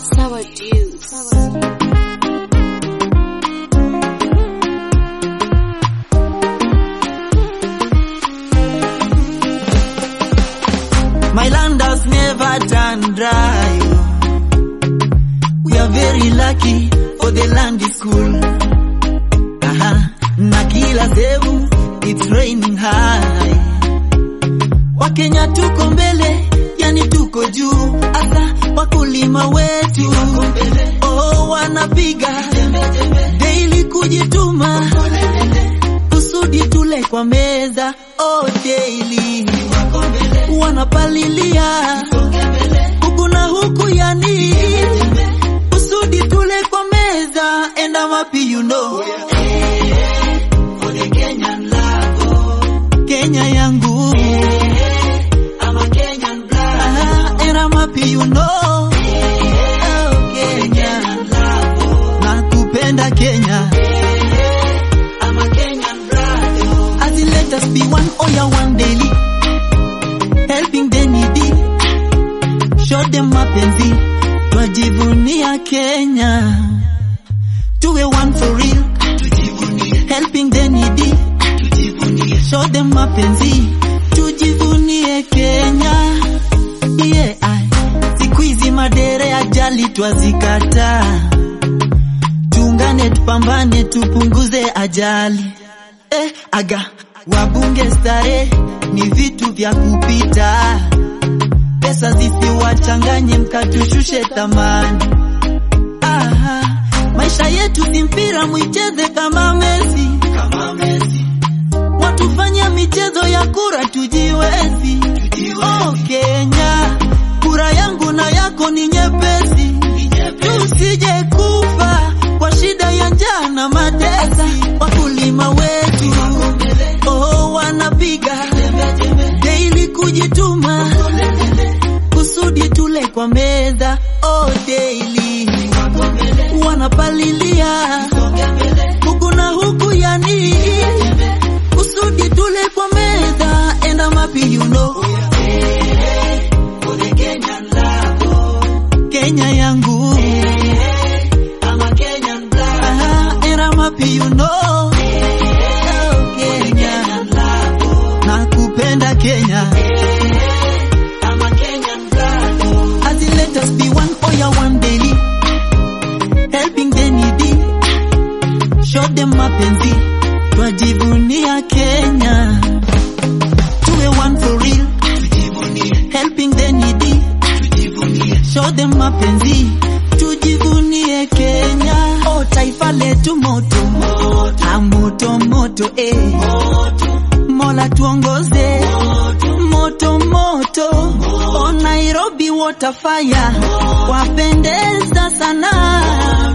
Sour juice. My land has never done dry. We are very lucky for the land is cool. Aha, na kila sehemu it's raining high. Wakenya tuko mbele, yani tuko juu. Asa wakulima wetu oh, wanapiga daily kujituma kusudi tule kwa meza oh, daily wanapalilia huku na huku, yani kusudi tule kwa meza. And I'm happy you know Kenya yangu Aha, and I'm happy you know Oh, Kenya nakupenda Kenya as in let us be one oh yeah one daily helping the needy show them mapenzi twajivunia Kenya tuwe one for real helping the needy show them mapenzi tujivunie Kenya yeah, ai. siku hizi madere ajali twazikataa tuungane tupambane tupunguze ajali eh, aga wabunge stare ni vitu vya kupita pesa zisiwachanganye mkatushushe thamani Aha, maisha yetu si mpira mwicheze kama Messi watufanya michezo ya kura tujiwezi oh, Kenya kura yangu na yako ni nyepesi tusije kufa kwa shida ya njaa na matesa. Wakulima wetu oh, wanapiga daily kujituma kusudi tule kwa meza oh, daily wanapalilia huku na huku, yani kusudi tule kwa meza. And I'm happy you know Kenya yangu Aha, and I'm happy you know Oh, Kenya nakupenda Kenya as in let us be one oh yeah one daily helping the needy show them mapenzi twajivunia Kenya tuwe one for real helping the needy show them mapenzi tujivunie Kenya oh taifa letu moto ah, moto moto eh Mola tuongoze moto moto oh Nairobi water fire wapendeza sana